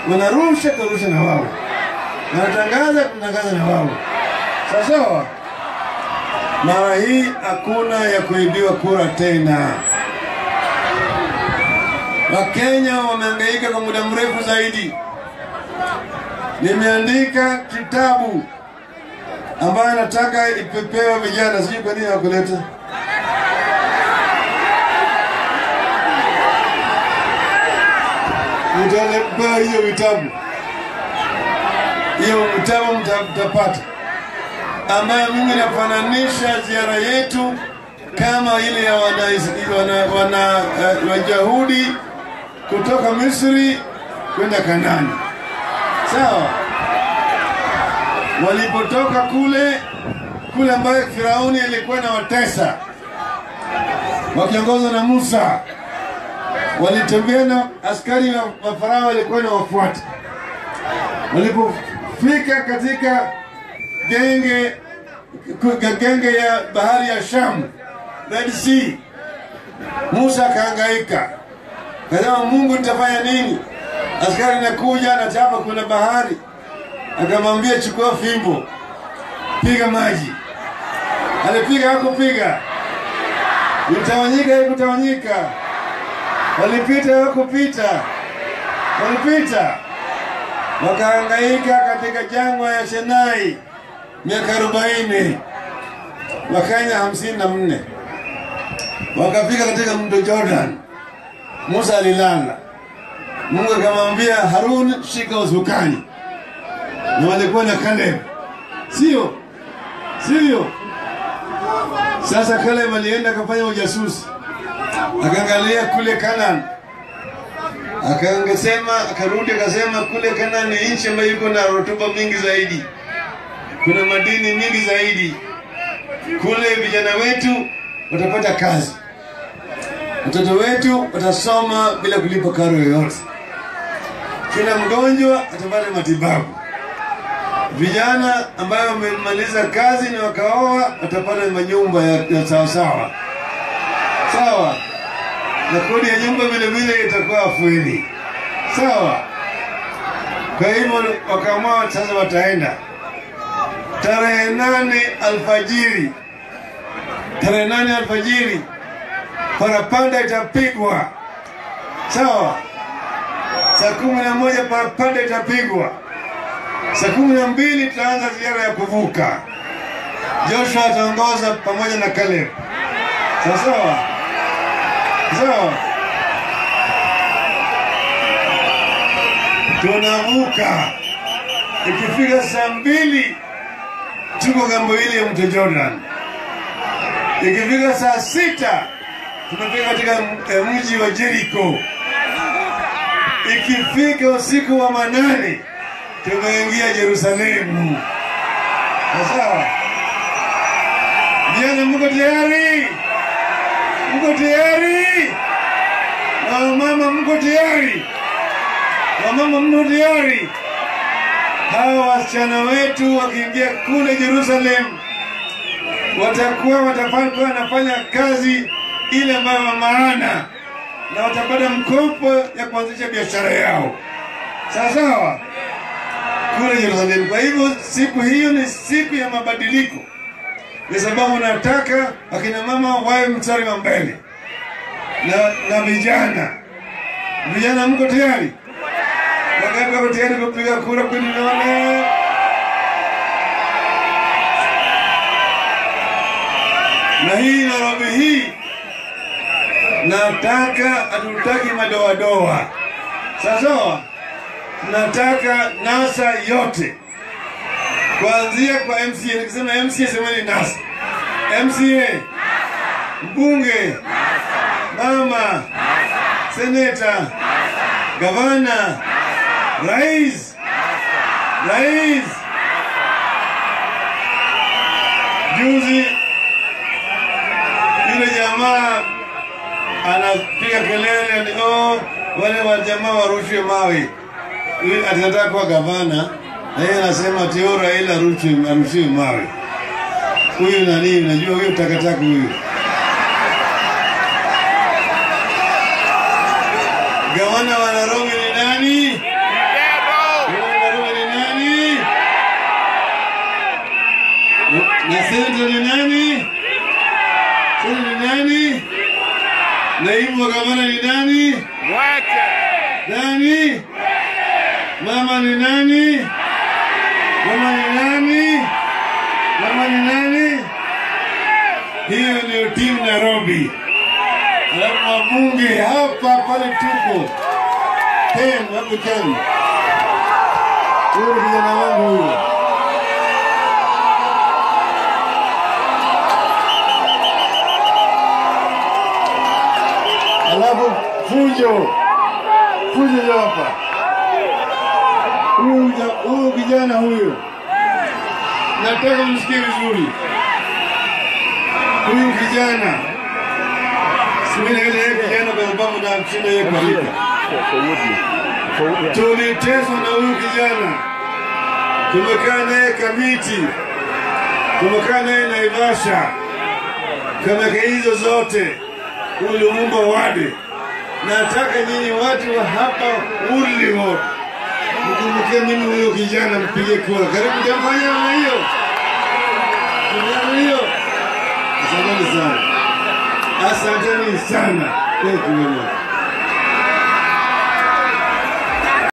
wanarusha tunarusha na wao, wanatangaza tunatangaza na wao. Sawa sawa. Mara hii hakuna ya kuibiwa kura tena. Wakenya wamehangaika kwa muda mrefu zaidi. Nimeandika kitabu ambayo nataka ipepewe vijana, sijui kwa nini hawakuleta. Mtalepewa hiyo vitabu, hiyo vitabu mta- mtapata, ambayo mimi nafananisha ziara yetu kama ile ya wana, wana, wana uh, Wayahudi kutoka Misri kwenda Kanani. Sawa, walipotoka kule kule ambayo Firauni alikuwa na watesa wakiongozwa na Musa, walitembea na askari wa wa Farao walikuwa na wafuata. Walipofika katika genge ku- genge ya bahari ya Shamu, Red Sea, Musa akahangaika, kasema Mungu, nitafanya nini? Askari nakuja anachapa, kuna bahari. Akamwambia chukua fimbo, piga maji. Alipiga hakupiga, litawanyika haikutawanyika, walipita hawakupita, walipita, wakahangaika katika jangwa ya Sinai miaka arobaini, wakanya hamsini na nne wakafika katika mto Jordan. Musa alilala, Mungu akamwambia Harun, shika usukani, na walikuwa na Caleb, sio sio? Sasa Caleb alienda akafanya ujasusi, akaangalia kule Canaan, akaangesema, akarudi akasema kule Canaan ni nchi ambayo iko na rutuba mingi zaidi, kuna madini mingi zaidi kule, vijana wetu watapata kazi watoto wetu watasoma bila kulipa karo yoyote. Kila mgonjwa atapata matibabu. Vijana ambayo wamemaliza kazi na wakaoa watapata manyumba ya, ya sawasawa sawa, na kodi ya nyumba vile vile itakuwa afueni sawa. Kwa hivyo wakaamua sasa wataenda tarehe nane alfajiri, tarehe nane alfajiri parapanda itapigwa sawa. Saa kumi na moja parapanda itapigwa. Saa kumi na mbili tutaanza ziara ya kuvuka. Joshua ataongoza pamoja na Caleb. Sawa sawa sawa, tunavuka. Ikifika saa mbili tuko ng'ambo ile ya mto Jordan. Ikifika saa sita tunafika katika eh, mji wa Jericho. Ikifika usiku wa manane tumeingia Yerusalemu. Sawa, vijana, mko tayari? Mko tayari? Na wamama, mko tayari? Wamama, mko tayari? Hawa wasichana wetu wakiingia kule Yerusalemu watakuwa watafanya wanafanya kazi ile ambayo wa maana na watapata mkopo ya kuanzisha biashara yao sawa sawa kule Yerusalemu. Kwa hivyo siku hiyo ni siku ya mabadiliko, kwa sababu nataka akina mama wawe mstari wa mbele na, na vijana. Vijana, mko tayari? Wangapi wako tayari kupiga kura? Kwani nione na hii Nairobi hii nataka hatutaki madoadoa sawasawa, tunataka NASA yote kuanzia kwa MCA. Nikisema MCA semeni NASA, MCA, mbunge, mama, seneta, gavana, rais, rais. Juzi yule jamaa anapiga kelele ni oh, wale wa jamaa warushwe mawe. Yule atataka kuwa gavana na yeye anasema ati oh, Raila arushwe arushiwe mawe. Huyu nani? Unajua huyu takataka huyu. Gavana wa Nairobi ni nani? Na senta ni nani? Senta ni nani? Naibu wa gavana ni nani? Nani? Mama ni nani? Mama ni nani? Mama ni nani? Hiyo ndio timu Nairobi. Alafu wabunge hapa pale tupo ten hapo ten. Huyo ni kijana wangu huyo. Alafu fujo fujo ndio hapa. Huyu ja- huyu kijana huyu, nataka msikie vizuri. Huyu kijana siminaita yeye kijana kwa sababu na mshinda yeye kwa rika. Tuliteswa na huyu kijana, tumekaa naye Kamiti, tumekaa naye Naivasha, kameke hizo zote huyu Lumumba wade. Nataka nyinyi watu wa hapa Woodley Ward mkumbuke mimi huyo kijana, mpige kura. Karibu jamfanya na hiyo Jamfanya hiyo. Asanteni sana, asanteni sana. Thank you very much.